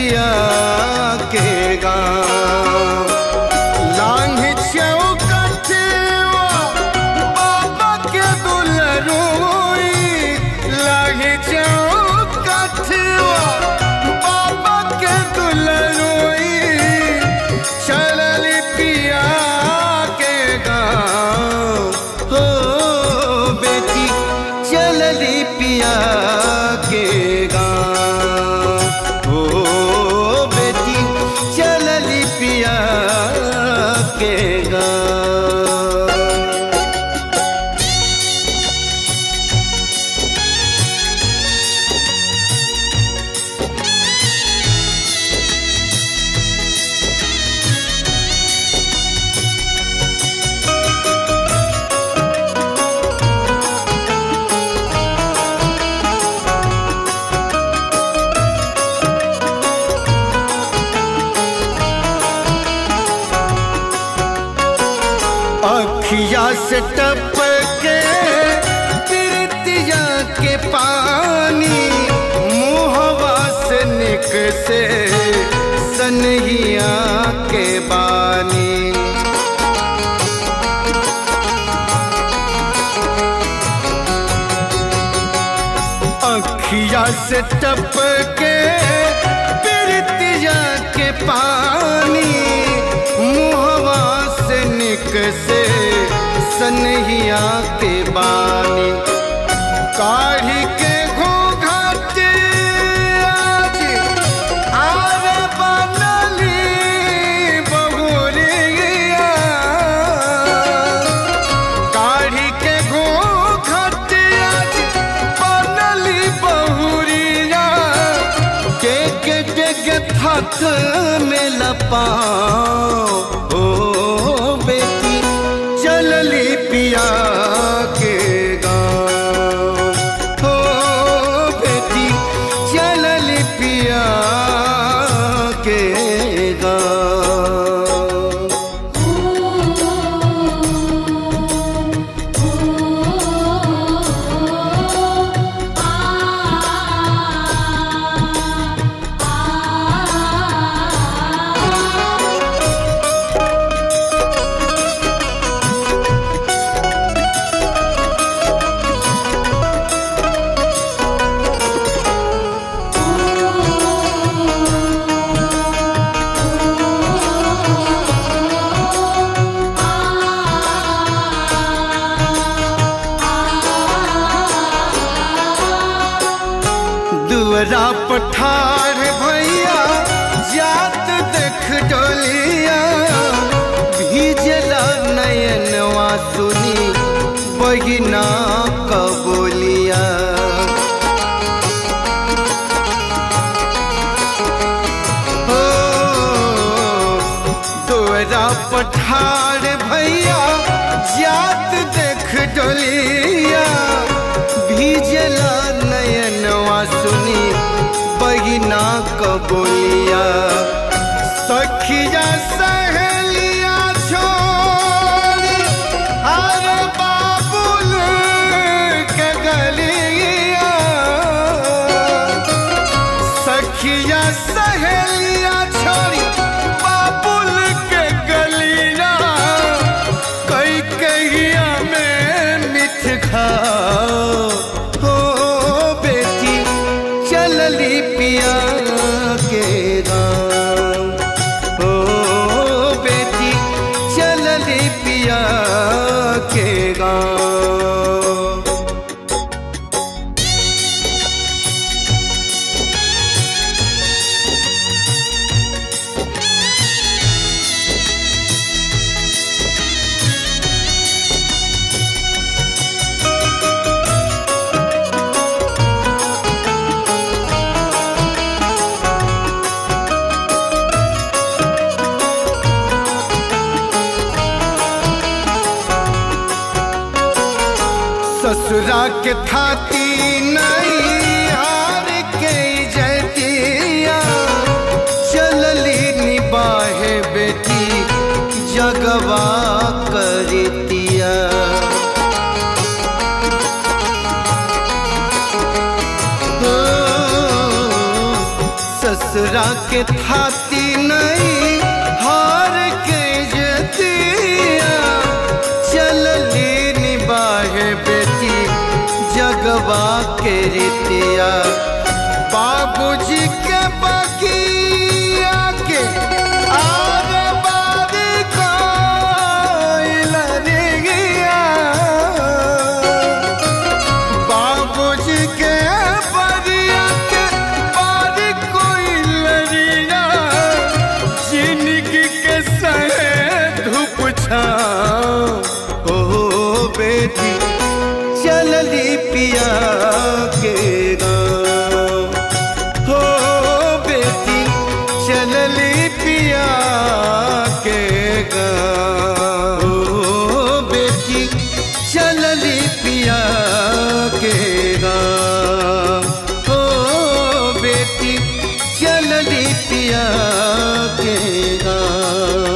पिया के गाँव लांघ चौकठवा बाबा के दुलरुई लांघ चौकठवा बाबा के दुलरुई चलल पिया के गाँव हो बेटी चलली पिया के गाँव हो बेटी चलली पिया के गाँव अखिया से टपके तिरतिया के पानी मुहवा से निक से सनहिया के बानी अखिया से टपके तिरतिया के पानी मुहवा से निक से सनहिया के बानी काढ़ी के घूंघट आज आर बनली बहुरिया काढ़ी के घूंघट आज बनली बहुरिया के के के थक में लपाओ ओ बेटी चलली पिया के गाँव हो बेटी चलली पिया के गाँव दुअरा पठार भैया जात देख डोलिया भीजला नयनवा सुनी बहिना कबोलिया हो दुअरा पठार भैया जात देख डोलिया भीजला नयनवा सुनी बहिना कबोलिया सखिया सहेलिया छोड़ी अरे बाबुल के गलिया सखिया सहेलिया छोड़ी बाबुल के गलिया कई कहिया में मिठ खाओ हो बेटी चलली पिया के गाँव हो बेटी चलली पिया के गाँव ससुरा के थाती नहीं हार के जतिया चलली निबाहे बेटी जगवा करतिया हो, ससुरा के थाती नहीं हार के जतिया चलली निबाहे बेटी जगवा के रितिया बाबूजी के बगिया के आर बार कोइल रे गया बाबूजी के बगिया के बार कोइल रिया जिंदगी के सहे धूप छाओ ओ बेटी चलली पिया के गाँव हो बेटी चलली पिया के गाँव हो बेटी चलली पिया के गाँव हो बेटी चलली पिया के गाँव